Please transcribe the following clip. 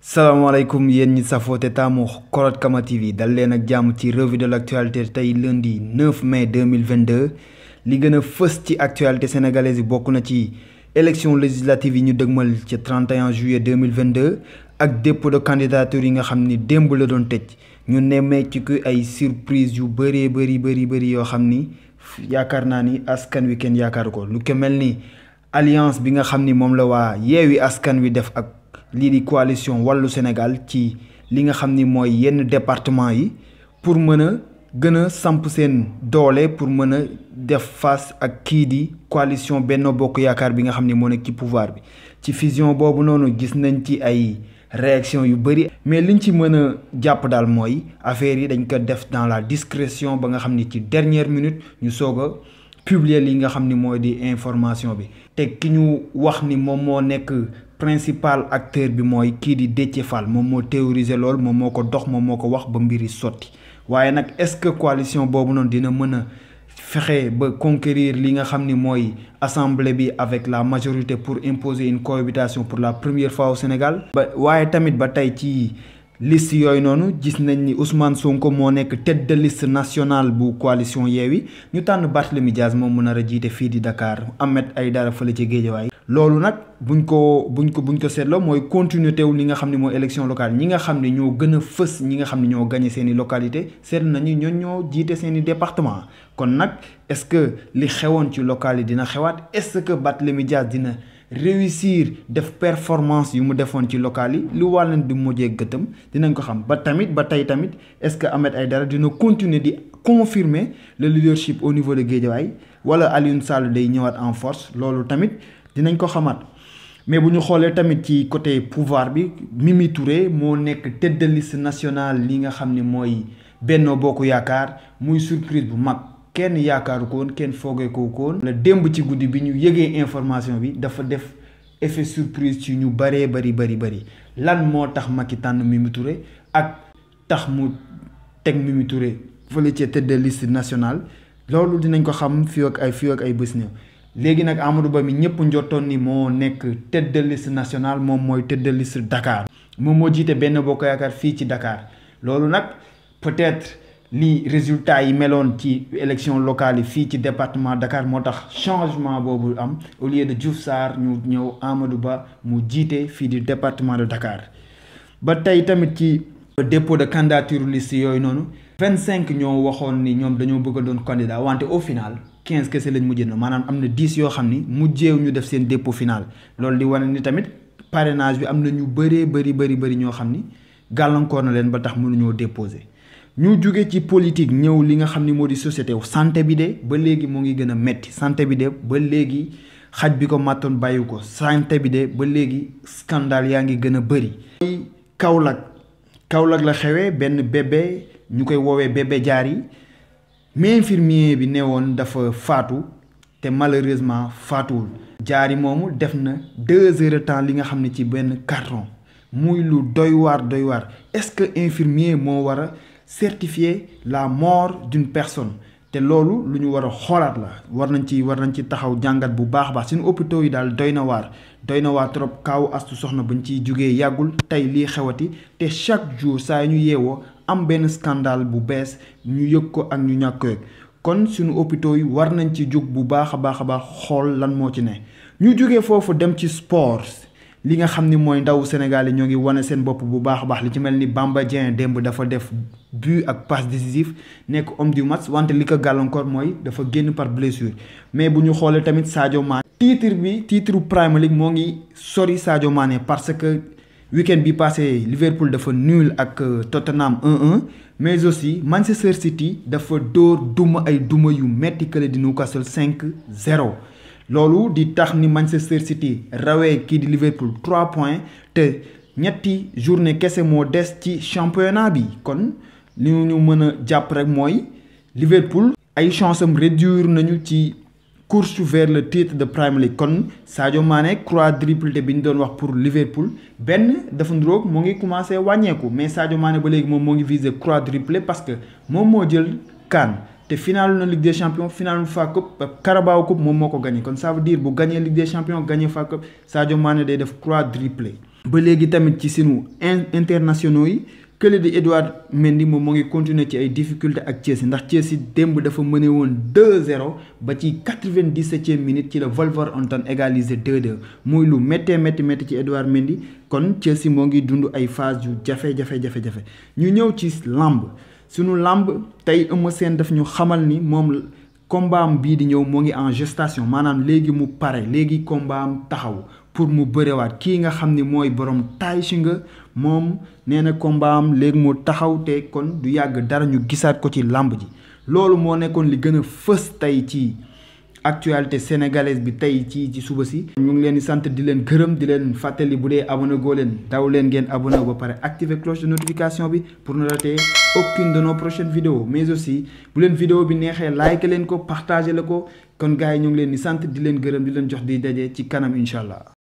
salaamaaleykum yéen ñi safoo te taamu Koroth Kama TV dal leen ak jàmm ci revue de l' actualité tey lundi 9 mai 2022 li gën a fës ci actualité sénégalaise yi bokk na ci élection législative yi ñu dëgmal ci 31 juillet 2022 ak dépôt de candidature yi nga xam ni démb la doon tëj ñu nemmee ci ku ay surprise yu bëree bëri bëri bëri yoo xam ni yaakaar naa ni askan wi kenn yaakaar ko lu ko mel ni alliance bi nga xam ni moom la waa yeewi askan wi def ak lii di coalition wàllu Sénégal ci li nga xam ni mooy yenn département yi pour mën a gën a samp seen doole pour mën a def face ak kii di coalition Benno Bokk Yaakaar bi nga xam ni moo nekk ci pouvoir bi ci fusion boobu noonu gis nañ ci ay réaction yu bëri mais liñ ci mën a jàpp daal mooy affaire yi dañ ko def dans la discrétion ba nga xam ni ci dernière minute ñu soog a publier li nga xam ni mooy di information bi te ki ñu wax ni moom moo nekk principal acteur bi mooy kii di Déthié Fall moom moo théorisé lool moom moo ko dox moom moo ko wax ba mbiri sotti waaye nag est-ce que coalition boobu noonu dina mën a fexe ba conquérir li nga xam ni mooy assemblée bi avec la majorité pour imposer une cohabitation pour la première fois au Sénégal. ba waaye tamit ba tey ci liste yooyu noonu gis nañ ni Ousmane Sonko moo nekk tête de liste nationale bu coalition Yewwi ñu tànn Barthélémy Dias moom mu nar a jiite fii di Dakar Ahmed Aïdara fële ci Guédiawaye loolu nag buñ ko buñ ko buñ ko seetloo mooy continuité wu li nga xam ne mooy élection locale ñi nga xam ne ñoo gën a fës ñi nga xam ne ñoo gagné seen i localité seetlu nañu ñoo ñoo jiite seen i département kon nag est-ce que li xewoon ci local yi dina xewaat est-ce que Barthélémy Dias dina réussir def performance yu mu defoon ci local yi lu wàllan di mujjee gëtëm dinañ ko xam ba tamit ba tey tamit est-ce que Ahmed Aïdara dina continuer di confirmer le leadership au niveau de Guédiawaye wala Alioune Sall day ñëwaat en force loolu tamit dinañ ko xamaat mais bu ñu xoolee tamit ci côté pouvoir bi Mimi Touré moo nekk tête de liste nationale li nga xam ne mooy Benno Bokk Yaakaar muy surprise bu mag kenn yaakaaru ko woon kenn foogee ko woon la démb ci guddi bi ñu yëgee information bi dafa def effet surprise ci ñu bëree bëri bëri bëri lan moo tax Macky tànn Mimi Touré ak tax mu teg Mimi Touré fële ci tête de liste nationale loolu dinañ ko xam fii ak ay fii ak ay bés néew léegi nag Amadou Ba mi ñëpp njottoon ni moo nekk tête de liste nationale moom mooy tête de liste Dakar moom moo jiite benn bokk yaakaar fii ci Dakar loolu nag peut-être li résultat yi meloon ci élection locale yi fii ci département Dakar moo tax changement boobu am au lieu de Diouf Sarr ñu ñëw Amadou Ba mu jiite fii di département de Dakar ba tey tamit ci dépôt de candidature liste yooyu noonu vingt cinq ñoo waxoon ni ñoom dañoo bëgg a doon candidat wante au final quinze kese lañ mujjee na maanaam am na dix yoo xam ni mujjeew ñu def seen dépôt final loolu di wane ni tamit parrainage bi am na ñu bëree bëri bëri bëri ñoo xam ni gàllankoor na leen ba tax mënuñoo déposer ñu jóge ci politique ñëw li nga xam ni moo di société santé bi de ba léegi moo ngi gën a metti santé bi de ba léegi xaj bi ko màttoon bàyyi ko santé bi de ba léegi scandale yaa ngi gën a bëri. Kaolack Kaolack la xewee benn bébé ñu koy woowee bébé jaar yi mais infirmier bi ne woon dafa faatu te malheureusement faatuwul. jaar yi moomu def na deux heures de temps li nga xam ne ci benn carton muy lu doy waar doy waar est-ce que infirmier moo war a certifier la mort d'une personne te loolu lu ñu war a xoolaat la war nañ ci war nañ ci taxaw jàngat bu baax a baax suñu hôpitaux yi daal doy na waar doy na waar trop kaawu astu soxna bañ ciy jógee yàggul tey lii xewati te chaque jour saa ñu yeewoo am benn scandale bu bees ñu yëg ko ak ñu ñàkk ko yëg kon suñu hôpitaux yi war nañ ci jóg bu baax a baax a baax xool lan moo ci ne ñu jógee foofu dem ci sport li nga xam ni mooy ndaw Sénégal yi ñoo ngi wane seen bopp bu baax a baax li ci mel ni Bamba Dieng démb dafa def but ak passe décisif nekk homme du match wante li ko gàllankoor mooy dafa génn par blessure mais bu ñu xoolee tamit Sadio Mané. titre bi titre Premier League moo ngi sori Sadio Mané parce que week-end bi passé Liverpool dafa nul ak Tottenham 1-1 mais aussi Manchester City dafa dóor duma ay duma yu metti kële di Newcastle 5-0. loolu di tax ni Manchester City rawee kii di Liverpool 3 points te ñetti journée kese moo des ci championnat bi kon li ñu mën a jàpp rek mooy Liverpool ay chance am réduire nañu ci course vers le titre de Premier League kon Sadio Mané quadruplé bi ñu doon wax pour Liverpool benn dafa ndróog moo ngi commencé wàññeeku mais Sadio Mané ba léegi moom moo ngi visé quadruplé parce que moom moo jël CAN te final na Ligue des champions final FA Cup Carabao Cup moom moo ko gagné kon ça veut dire bu gagné Ligue des champions gagné FA Cup Sadio Mané day def quadruplé ba léegi tamit ci sunu internationaux yi kële di Edouard Mendy moom moo ngi continuer ci ay difficultés ak Chelsea ndax Chelsea démb dafa mëne woon 2-0 ba ci 97e minute ci la Wolverhampton égalisé 2-2 muy lu méttee métti métti ci Edouard Mendy kon Chelsea moo ngi dund ay phase yu jafe-jafe jafe-jafe ñu ñëw ci lamb sunu lamb tey Eumeu Sène daf ñu xamal ni moom combat am bii di ñëw moo ngi en gestation maanaam léegi mu pare léegi combat am taxaw pour mu bërewaat kii nga xam ni mooy borom taay si nga moom nee na combat am léegi mu taxaw te kon du yàgg dara ñu gisaat ko ci làmb ji loolu moo nekkoon li gën a fës tey ci actualité sénégalaise bi tey ci ci suba si. ñu ngi leen di sant di leen gërëm di leen fàttali bu dee abonné goo leen daw leen ngeen abonné ba pare activer cloche de notification bi pour ne rater aucune de nos prochaines vidéos mais aussi bu leen vidéo bi neexee like leen ko partager la ko kon gars yi ñu ngi leen di sant di leen gërëm di leen jox di daje ci kanam incha allah.